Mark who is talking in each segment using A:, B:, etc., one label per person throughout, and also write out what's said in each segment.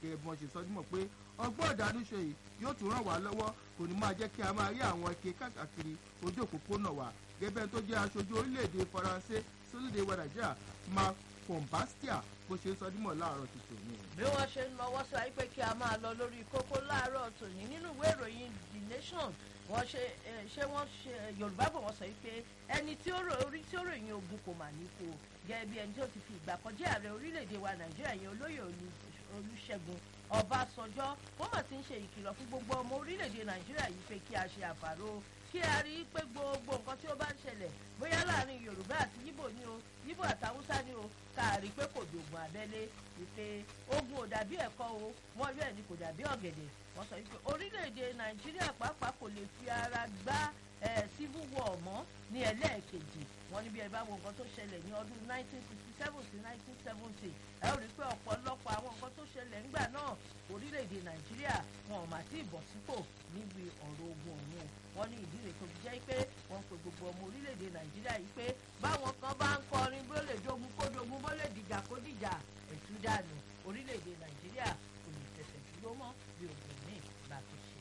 A: gẹ́gẹ́ bí wọ́n ṣe sọ dímọ̀ pé ọgbọ́n ìdánúṣe yìí yóò tún ràn wá lọ́wọ́ kò ní máa jẹ́ kí a máa rí àwọn ike káàkiri ojú òpópónà wa gẹ́gẹ́ tó jẹ́ aṣojú orílẹ̀-èdè faransé sórílẹ̀-èdè wa nàìjíríà mark pombastia bó ṣe sọ dímọ̀ láàárọ̀ tuntun ni.
B: bí wọ́n ṣe ń lọ́wọ́ sọ pé kí a máa lọ lórí kókó láàárọ̀ tòní nínú ìwé ìròyìn the nation wọ́n ṣe ṣé wọ́n ṣe yorùbá bò wọ́n sọ pé ẹni tí ó orí tí ó ròyìn ogun kò mà ní kó gẹ́gẹ́ bí ẹni tí ó ti fi ìgbà kan jẹ́ ààrẹ orílẹ̀-èdè wa nàìjíríà yẹn olóyè olùṣègùn ọbásanjọ́ wọ́n mà ti ń ṣe ìkìlọ̀ fún gbogbo ọmọ orílẹ̀-èdè nàìjíríà yìí pé kí a ṣe àfàrò kí a rí i pé gbogbo nǹkan tí ó bá ń ṣẹlẹ̀ bóyá láàrin yorùbá àti yíbò ni o yíbò àtàwùsá ni o ká rí i pé kò dògùn abẹ́lé wípé ogun ò dàbí ẹ̀kọ́ o wọ́n yọ ẹ̀ ní kò dàbí ọ̀gẹ̀dẹ̀ wọ́n sọ wípé orílẹ̀-èdè nàìjíríà pàápàá kò lè fi ara gbá civil war mọ́ ní ẹlẹ́ẹ̀kejì wọ́n ní bí ẹ bá wo nǹkan tó ṣẹlẹ̀ ní ọdún 1967 sí 1970 ẹ ó rí i pé ọ̀pọ̀lọpọ̀ àwọn nǹkan tó ṣẹlẹ̀ ńgbà náà orílẹ̀-èdè nàìjíríà wọn ò mà tí ì bọ̀ sípò níbi ọ̀rọ̀ ogun ọ̀hún wọ́n ní ìdí rẹ̀ tó fi jẹ́ pé wọ́n pe gbogbo ọmọ orílẹ̀-èdè nàìjíríà yìí pé báwọn kan bá ń kọrin bó lè dogun kó dogun bó lè dìjà kó dìjà ẹ̀tú dànù orílẹ̀-èdè nàìjíríà kò lè fẹsẹ̀ dúró mọ́ bí ogun míì bá tó ṣe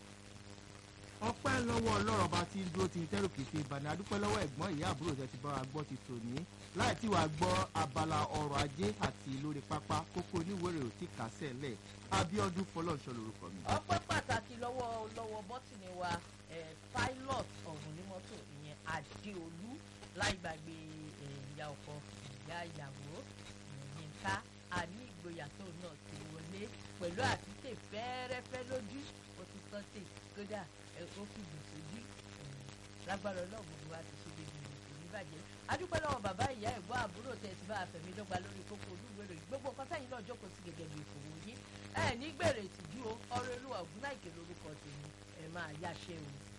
A: ọpẹ́ lọ́wọ́ ọlọ́rọ̀ bá ti ń dúró ti ń tẹ́rù kété ìbàdàn adúpẹ́ lọ́wọ́ ẹ̀gbọ́n ìyá àbúrò tẹ́ ti bá wa gbọ́ ti tòní láì tí wàá gbọ́ abala ọrọ̀ ajé àti lórí pápá kókó oníwèrè ò tí kà sẹ́lẹ̀ abiodun fọlọ́nṣọ lorúkọ mi.
B: ọpẹ́ pàtàkì lọ́wọ́ lọ́wọ́ bọ́tìnì wa pilot ọ̀hún ní mọ́tò ìyẹn adéolú láì gbàgbé ìyá ọkọ ìyá ìyàwó yínká àní ìgboyà tó náà ti wọlé pẹ̀lú àtúntè fẹ́ẹ́rẹ́fẹ́ lójú ó ti sọ́tè kódà ó fi dùn sójú lágbára ọlọ́run gbogbo wa ti ṣe gbèdé ìrìnkò ní bàjẹ́ adúpẹ́ lọ́wọ́ bàbá ìyá ẹ̀gbọ́n àbúrò tẹ̀ ti bá àfẹ̀mí dọ́gba lórí kókó olúwèrè gbogbo nǹkan sẹ́yìn náà jókòó sí gẹ́gẹ́ bí ìfòwò yín ẹ̀ ní gbèrè ìtìjú o ọ̀rọ̀ olúwa ògúnláìkè lórúkọ tèmi ẹ̀ máa yáṣẹ́ o.